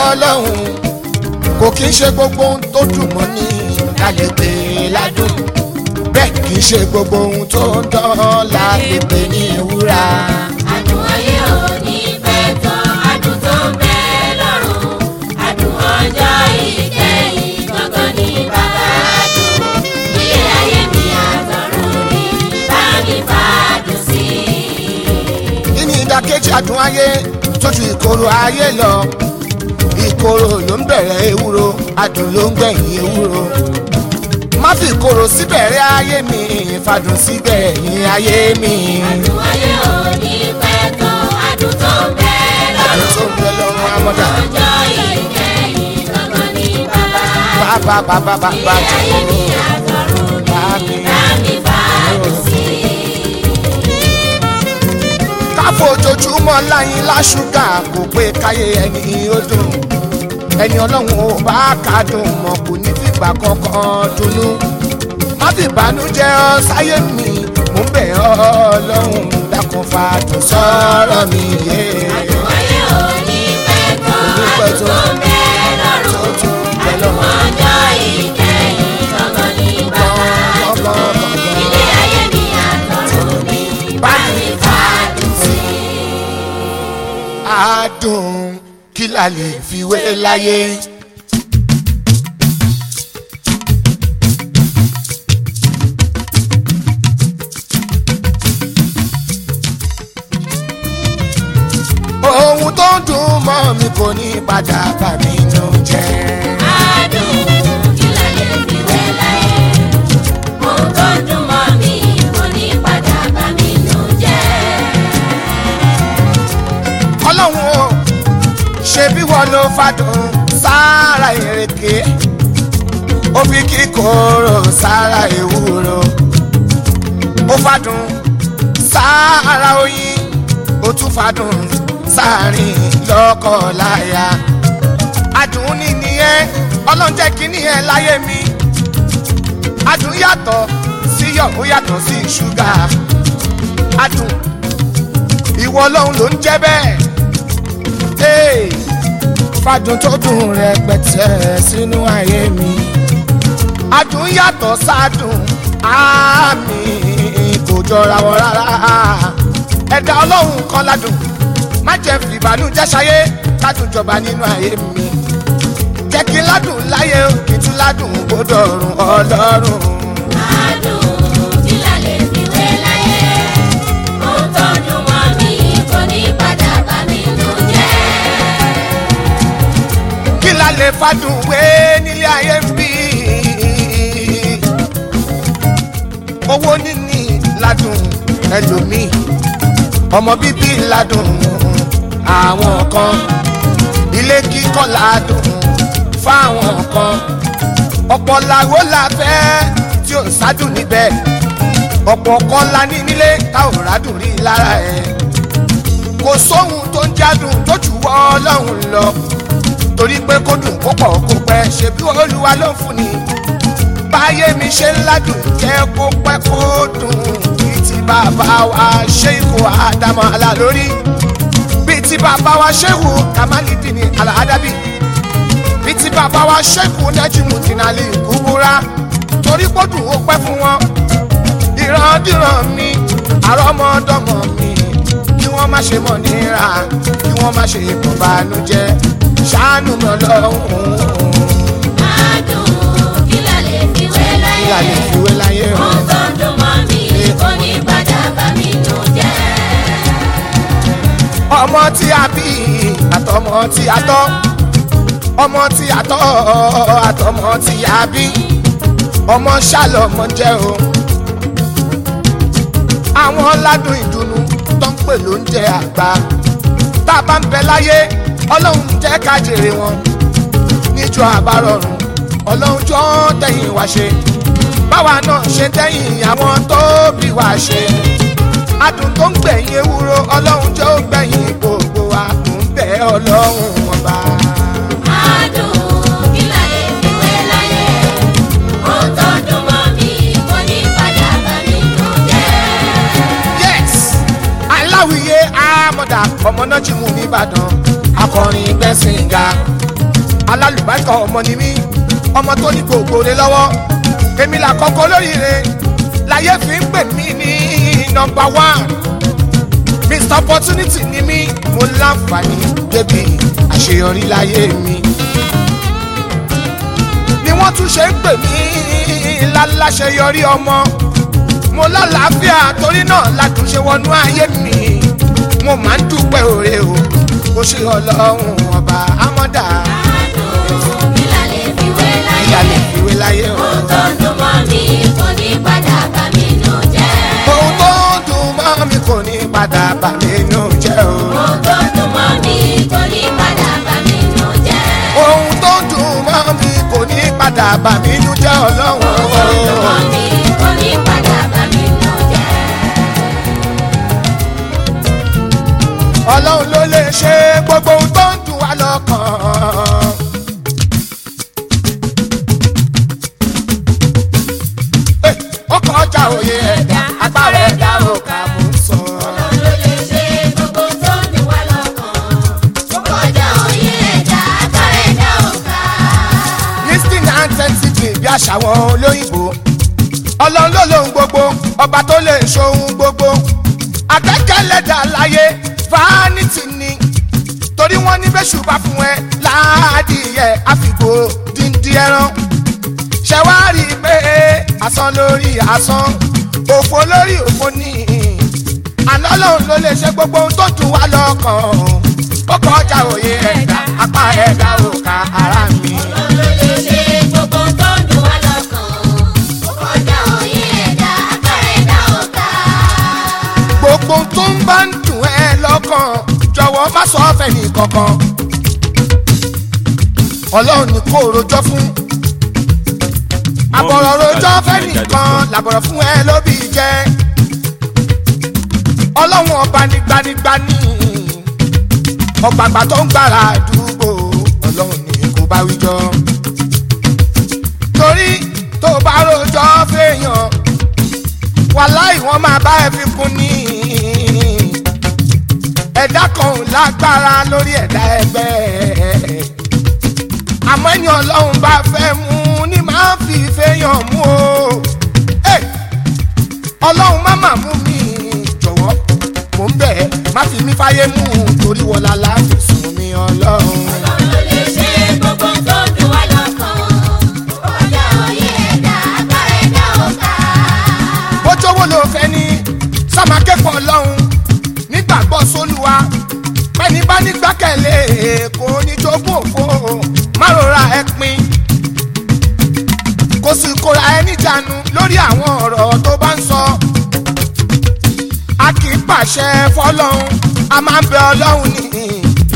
ọlọ́run kò kí ń ṣe gbogbo ohun tó dùn mọ́ ní ká lè pè é ládùn bẹ́ẹ̀ kì í ṣe gbogbo ohun tó ń dán la lè pè ní wúrà. Adùn ayé ò ní pẹ́ tán, adùn tó ń bẹ lọ́run. Adùn ọjọ́ ìkẹyìn gangan ni bàbá adùn. Ilé ayé mi àtọ̀run ni bá mi fàdùn sí. kí ni ìdàkejì adùn ayé tó ju ìkorò ayé lọ ìkorò ló ń bẹ̀rẹ̀ ewúro adùn ló ń gbẹ̀yìn ewúro má fi ìkorò síbẹ̀rẹ̀ ayé mi fàdùn sígbẹ̀yìn ayé mi Adùn ayé ò ní pẹ́ tán, adùn tó ń bẹ adùn tó lọ́run. ń bẹ lọ́rùn amọ́dà Ọjọ́ ìkẹyìn gangan ni bàbá adùn. bàbá bàbá bàbá Ilé ayé mi àtọ̀run ni bá mi fàdùn sí. káfọ́ ojoojúmọ́ láyín láṣúgà kò pé káyé ẹni ó dùn ẹni ọlọ́run ò bá kádùn mọ̀ kò ní fìgbà kankan dunnú má fi ìbànújẹ́ ọ sáyé mi mò ń bẹ̀ ọ́ ọlọ́run dákun fàdùn sọ̀rọ̀ mi yé Adùn ayé ò ní pẹ́ tán, Kò ní pẹ́ adùn tán. tó ń bẹ tó lọ́run. tún bẹ Adùn lọ́wọ́ ọjọ́ ìkẹyìn gangan ni bàbá adùn. Ilé ayé mi àtọ̀run ni bá mi fàdùn sí. adùn kí la lè fi wé láyé. ohun tó ń dùn mọ́ mi kò ní padà bà mí nù jẹ́. Adùn kí la lè fi wé láyé? Ohun tó dùn mọ́ mi kò ní padà bà mí nù jẹ́. ọlọ́run o ṣe bí wọ́n ló fàdùn sára ìrèké ó fi kíkorò sára ewúro ó fàdùn sára oyin ó tún fàdùn sáàrin lọ́kọ̀ọ́láyà adùn ní nìyẹn ọlọ́run jẹ́ kí nìyẹn láyé mi adùn yàtọ̀ síyọ̀ ó yàtọ̀ sí ṣúgà adùn ìwọ ọlọ́run ló ń jẹ́ bẹ́ẹ̀ Hey, fàdùn tó dùn rẹpẹtẹ sínú ayé mi adùn yàtọ̀ sádùn àmì kò jọra wọn rárá ẹ̀dá ọlọ́run kan ládùn má jẹ́ fìbànújẹ́ ṣayé ládùn jọba nínú ayé mi jẹ́ kí ládùn láyé kí tún ládùn gbọ́dọ̀ rùn ọlọ́run. Adùn kí la lè fi wé láyé? Ohun tó dùn mọ́ mi kò ní padà bà mí nù jẹ́. kí la lè fàdùn wé nílé ayé ń bí. owó níní ládùn ẹlòmíì ọmọ bíbí ládùn àwọn kan ilé kíkọ́ ládùn fáwọn kan ọ̀pọ̀ làwọ́ la fẹ́ tí ò sádùn níbẹ̀ ọ̀pọ̀ kan la ní nílé tá ò rádùn rí lára ẹ̀ kò sóhun tó ń jádùn tó jù wọ́ ọlọ́run lọ torí pé kó dùn kó pọ̀ kó pẹ́ ṣe bí olúwa ló ń fún ni báyé mi ṣe ń ládùn jẹ́ kó pẹ́ kó dùn bíi ti bàbá wa ṣé ikú àdámọ̀ àlà lórí bíi ti bàbá wa ṣéwù kàmálídìní àlàádábì bíi ti bàbá wa ṣéwù nẹ́jìmù tìǹàlì kúbúrá torí kó dùn ó pẹ́ fún wọn ìrandíran mi àrọ́mọdọ́mọ mi kí wọ́n má ṣe mọ̀ níra kí wọ́n má ṣe mọ̀ bànújẹ́ ṣàánú mi ọlọ́run Adùn kí la lè fi wé kí la láyé? lè fi wé láyé o. Ohun tó dùn mọ́ mi kò ní padà bà mí nù jẹ́. ọmọ tí a bí àtọmọ tí a tọ́ ọmọ tí a tọ́ àtọmọ tí a bí ọmọ ṣàlọ́mọ jẹ́ o. àwọn ládùn ìdùnnú tó ń pè lóúnjẹ àgbà tá a bá ń bẹ láyé ọlọ́run jẹ́ ká jèrè wọn níjọ àbárọ̀rùn ọlọ́run jọ tẹ̀yìn wá ṣe báwa náà ṣe tẹ̀yìn àwọn tó bí wá ṣe adùn tó ń gbẹ̀yìn ewúro ọlọ́run jọ gbẹ̀yìn gbogbo wa kò ń bẹ ọlọ́run ọba. Adùn kí la lè fi wé láyé? Ohun tó dùn mọ́ mi kò ní padà bà mí nù jẹ́. yes aláwìyé amọ̀dà ọmọ náà jí mu nìbàdàn akọrin gbẹ̀sìn ga alálùbáríkà ọmọ ni mí ọmọ tó ní gbogbo rẹ lọ́wọ́ èmi là kọ́kọ́ lóríire láyé fi ń pè mí ní nọmba one mr opportunity ni mí mo láǹfààní débi àṣeyọrí láyé mi ni wọ́n tún ṣe ń pè mí láláṣeyọrí ọmọ mo lálàáfíà torí náà látúnṣe wọnú ayé mi mo máa ń dúpẹ́ òre o ó ṣe ọlọ́run ọba amọ́dà àdùn kí la lè fi wé ìyá lè láyé. fiwé láyé o. ohun tó dùn mọ́ mi kò ní padà bà mí nù jẹ́. ohun tó dùn mọ́ mi kò ní padà bà mí nù jẹ́ o. ohun tó dùn mọ́ mi kò ní padà bà mí nù jẹ́. ohun tó dùn mọ́ mi kò ní padà bà mí nù jẹ́ ọlọ́run ohun tó dùn mọ́ o. mi kò ní padà bà mí nù jẹ́. ọlọ́run ló lè ṣe gbogbo ohun tó ń dùn wá lọ́kàn. Eh, ọkọ̀ ọjà òye ẹ̀dá agbára ẹ̀dá ò ká mú sọ. Ọlọ́run ló lè ṣe gbogbo tó ń dùn wá lọ́kàn. ó kọjá òye ẹ̀dá agbára ẹ̀dá ò ká. listing and sensitive bí àṣà wọn olóyìnbó ọlọ́run ló lóhun gbogbo ọba tó lè ṣohun gbogbo àtẹ́kẹ́lẹ́dà láyé vanity ni torí wọ́n ní bẹ́ṣù bá fún ẹ láàdìyẹ àfìgbò díndín ẹran ṣẹ̀wárí pé asán lórí asán òfò lórí òfò ní àná lòun ló lè ṣe gbogbo ohun tó dùn wá lọ́kàn ó kọjá òye ẹ̀dá apá ẹ̀dá òkà ara mi. Ọlọ́run ló lè ṣe gbogbo tó ń dùn wá lọ́kàn. ó kọjá òye ẹ̀dá agbára ẹ̀dá ò ká. gbogbo tó ń bá ń dùn ẹ́ lọ́kàn jọ̀wọ́ má sọ ọ́fẹ́ ní kankan ọlọ́run ní kó rojọ́ fún àbọ̀rọ̀ rojọ́ fẹ́ nìkan làbọ̀rọ̀ fún ẹ lóbi jẹ́ ọlọ́run ọba ní gbanigbani ọgbàgbà tó ń gbára àdúgbò ọlọ́run ní kó bá wíjọ́ torí tó bá rojọ́ fẹ́yàn wàláì wọ́n máa bá ẹ fi kún ní ẹ̀dá kan ò lágbára lórí ẹ̀dá ẹgbẹ́ àmọ́ ẹni ọlọ́run bá fẹ́ mú ni máa fi fẹ́yàn mú o Ẹ̀, ọlọ́run má mà mú mi jọ̀wọ́ mò ń bẹ̀ ẹ́ má fi mí fáyé mú torí wọlá láti sùn mí ọlọ́run. Ọlọ́run ló lè ṣe gbogbo tó ń dùn wá lọ́kàn. ó kọjá òye ẹ̀dá agbára ẹ̀dá ò ká. bójówó ló fẹ́ ní sàmákẹ́kọ̀ọ́ ọlọ́run nígbàgbọ́ sólúwa pẹ́ni bá nígbàkẹ̀lé kò ní jogún òfo má rora ẹ pin kò sì kóra ẹ níjànú lórí àwọn ọ̀rọ̀ tó bá ń sọ a kì í pàṣẹ fọlọ́run a máa ń bẹ ọlọ́run ní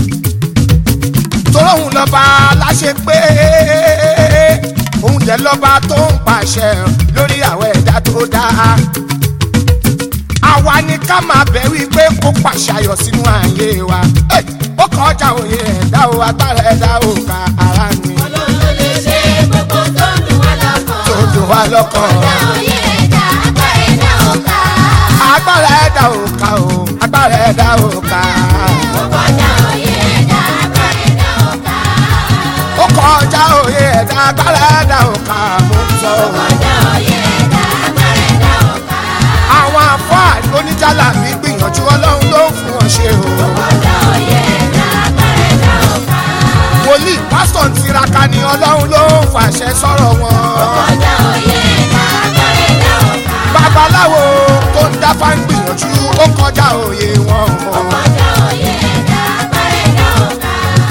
toróhùn lọ́ba láṣẹ pé òun jẹ́ lọ́ba tó ń pàṣẹ lórí àwọn ẹ̀dá tó dáa àwa ni ká máa bẹ̀ wípé kó pàṣẹ ayọ̀ sínú ayé wa Ẹ̀, ó kọjá òye ẹ̀dá o agbára ẹ̀dá o ká ara mi Ọlọ́run ló lè ṣe gbogbo tó ń dùn wá lọ́kàn. tó dùn wá lọ́kàn kọjá òye ẹ̀dá agbára ẹ̀dá ò ká. agbára ẹ̀dá o ká o agbára ẹ̀dá o ká ó kọjá òye ẹ̀dá agbára ẹ̀dá ò ká. ó kọjá òye ẹ̀dá agbára ẹ̀dá o ká mo ń sọ o. kọjá òye ẹ̀dá agbára ẹ̀dá ò ká. àwọn àfáà oníjàlá mi gbìyànjú ọlọ́run ló ń fún wọn ṣe o. kọjá òye ẹ̀dá agbára ẹ̀dá ò ká. wòlíì pásítọ̀ ń tiraka ni ọlọ́run ló ń fàṣẹ sọ̀rọ̀ wọn. kọjá òye ẹ̀dá agbára ẹ̀dá ò ká. babaláwo tó ń dáfá ń gbìyànjú ó kọjá òye wọn. kọjá òye ẹ̀dá agbára ẹ̀dá ò ká.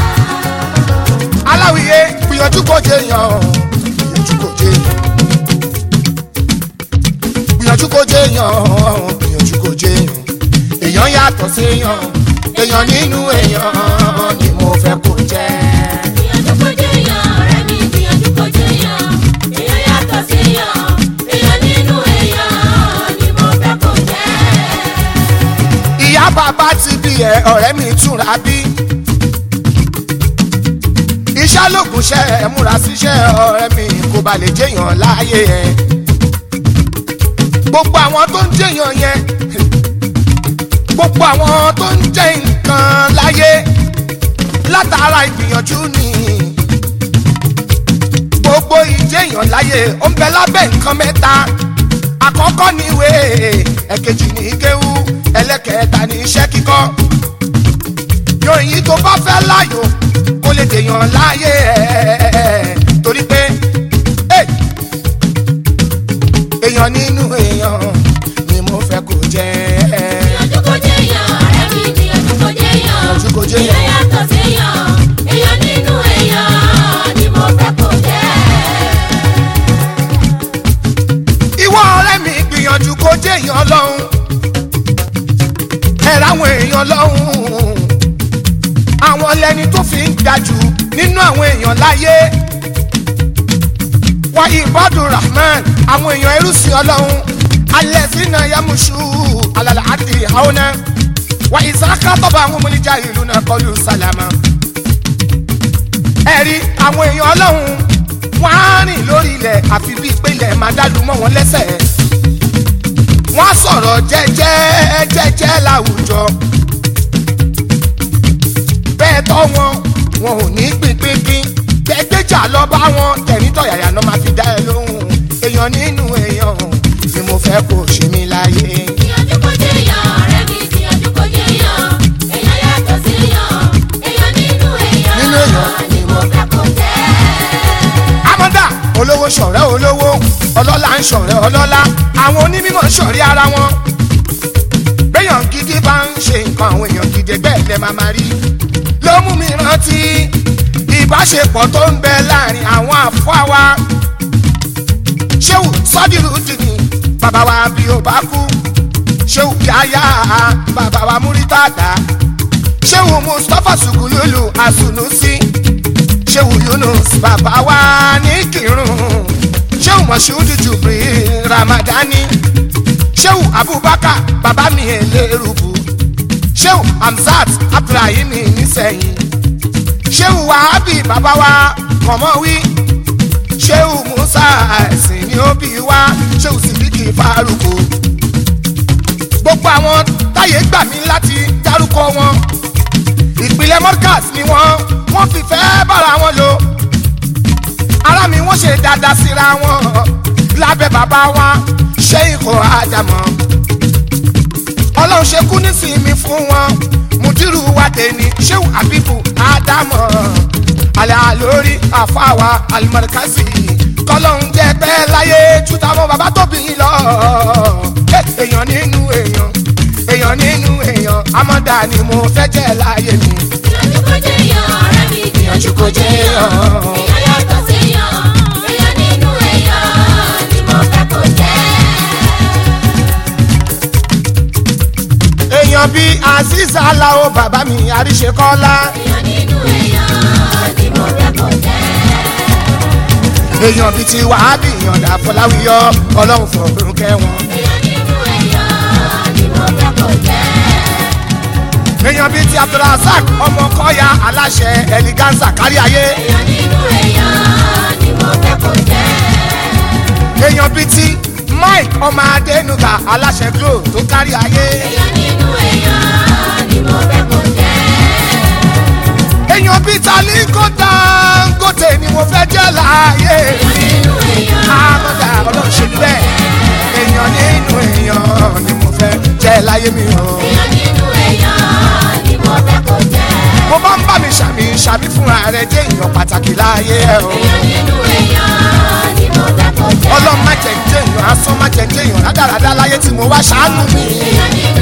aláwìyé gbìyànjú kò jẹ yàn gbìyànjú kò jẹ gbìyànjú kò jẹ yàn gbìyànjú kò jẹ yàn èèyàn yàtọ̀ sí yàn èèyàn nínú èèyàn ni mo fẹ́ kó jẹ́. gbìyànjú kó jẹ́ yàn ọ̀rẹ́ mi gbìyànjú kó jẹ́ yàn èèyàn yàtọ̀ sí yàn èèyàn nínú èèyàn ni mo fẹ́ kó jẹ́. ìyá bàbá ti bí ẹ ọ̀rẹ́ mi túnra bí. iṣẹ́ lóògùn ṣe ẹ múra síṣẹ́ ọ̀rẹ́ mi kó ba lè jẹ́yàn láàyè ẹ. gbogbo àwọn tó ń jẹ́yàn yẹn gbogbo àwọn tó ń jẹ́ nǹkan láyé látara ìgbìyànjú ni èèyàn láyé ó ń bẹ lábẹ́ nǹkan mẹ́ta àkọ́kọ́ ní ìwé ẹ̀kejì ní kéwú ẹlẹ́kẹ̀ẹ́ta ní iṣẹ́ kíkọ́ yòòyìn tó bá fẹ́ láyò kó lè dèèyàn láyé ẹ̀ torí pé hey, èèyàn nínú èèyàn ni mo fẹ́ kó jẹ́ Ìyànjú kò jẹ́ èèyàn, ọ̀rẹ́ mi ìyànjú kò jẹ́ èèyàn. Ìyànjú kò jẹ́ èèyàn. Èèyàn yàtọ̀ sí èèyàn, èèyàn nínú èèyàn ni mo fẹ́ kó jẹ́. ìwọ ọ̀rẹ́ mi gbìyànjú kó jẹ́ èèyàn lọ́hùn ẹ ráwọn èèyàn lọ́hùn àwọn lẹni tó fi ń ga jù nínú àwọn èèyàn láyé wa ibadu rahman àwọn èèyàn ẹrúsìn ọlọ́hun alẹ́ sínú yamusu alala àti haona wa ìsáká tọ́ba àwọn ọmọnìjà ìlú náà kọlu sálámà ẹ̀rí àwọn èèyàn ọlọ́hun wọ́n á rìn lórí ilẹ̀ àfi bíi pé ilẹ̀ máa dàlú mọ́ wọn lẹ́sẹ̀ wọ́n á sọ̀rọ̀ jẹ́jẹ́ jẹ́jẹ́ láwùjọ bẹ́ẹ̀ tọ́ wọn wọn ò ní pínpínpín gbẹgbẹ́jà lọ bá wọn tẹ̀rítọ̀yàyà náà máa fi dá ẹ lóhùn èèyàn nínú èèyàn tí mo fẹ́ kó ṣe mí láyé. Ìyànjú kò jẹ́ èèyàn, ọ̀rẹ́ mi ìyànjú kò jẹ́ èèyàn. Èèyàn yàtọ̀ sí èèyàn, èèyàn nínú èèyàn Nínú èèyàn ni mo fẹ́ kó jẹ́. amọ́dà olówó ṣọ̀rẹ́ olówó ọlọ́lá ń ṣọ̀rẹ́ ọlọ́lá àwọn onímọ̀ ń ṣọ̀rẹ́ ara wọn. béèyàn gidi bá ń ṣe nǹkan àwọn èèyàn gidi bẹ́ẹ̀ lẹ́ máa máa rí. ló mú mi rántí ìbáṣepọ̀ tó ń bẹ láàrin àwọn àfọ́ wa. ṣéwù sọ́dírù dìní bàbá wa bí ó bá kú. ṣéwù yáyá bàbá wa múrítàdá. ṣéwù mustapha sùkúlùlù àsùnùsí ṣéwù yunus bàbá wa ní kírun ṣéwù mọ̀ṣúdù jùbìrì ramadani ṣéwù abubakar bàbá mi ẹlẹ́rùbù ṣéwù hamzat abdulrahim nísẹ̀yìn ṣéwù wahabi bàbá wa kọ̀mọ́wí ṣéwù musa ẹ̀sìn ní òbí wa ṣéwù sidiki faruku gbogbo àwọn táyé gbà mí láti dárúkọ wọn ìpìlẹ̀ mọ́dcast ni wọ́n wọ́n fi fẹ́ bára wọn lò ara mi wọ́n ṣe dáadáa síra wọn lábẹ́ bàbá wa ṣé ikọ̀ àjàmọ́ ọlọ́run ṣe kú nísìnyí fún wọn mùdírù wa tẹ̀ni ṣéwù àbíbù ádámọ̀ alẹ́ àlórí àfáwà alimọ̀rẹ́kásì kọ́lọ́hún jẹ́ pẹ́ láyé túta mọ́ bàbá tóbi yín lọ èèyàn nínú èèyàn èèyàn nínú èèyàn amọ̀dá ni mo fẹ́ jẹ́ láyé mi. Ìyànjú kò jẹ́ èèyàn, ọ̀rẹ́ mi ìyànjú kò jẹ́ èèyàn. Èèyàn yàtọ̀ sí èèyàn, èèyàn nínú èèyàn ni mo fẹ́ kó jẹ́. èèyàn bíi azeez alao bàbá mi àríṣekọ́lá Èèyàn nínú èèyàn ni mo fẹ́ kó jẹ́. èèyàn bíi ti wàhábì ìyànda fọláwíyọ ọlọ́run fọ̀rùn kẹwọn. Èèyàn nínú èèyàn ni mo fẹ́ kó jẹ́. èèyàn bíi ti abdulrasaq ọmọ kọ́ya aláṣẹ ẹliganza kárí ayé Èèyàn nínú èèyàn ni mo fẹ́ kó jẹ́. èèyàn bíi ti mike ọmọ adénuga aláṣẹ glo tó kárí ayé Èèyàn nínú èèyàn ni mo fẹ́ kó jẹ́. èèyàn bíi taliko dangote ni mo fẹ́ jẹ́ láàyè Èèyàn nínú èèyàn àmọ́dá ọlọ́run ṣe bẹ́ẹ̀ èèyàn nínú èèyàn ni mo fẹ́ jẹ́ láyé mi o. èèyàn nínú èèyàn ni mo fẹ́ kó jẹ́. mo bá ń bá mi ṣàmì ṣàmì fúnra rẹ jẹ́ èèyàn pàtàkì láàyè ẹ o. èèyàn nínú èèyàn ni mo fẹ́ kó jẹ́. ọlọ́run má jẹ́ ń jẹ́ èèyàn asán má jẹ́ ń jẹ́ èèyàn rádaràdá láyé tí mo wá ṣàánú mi. èèyàn nínú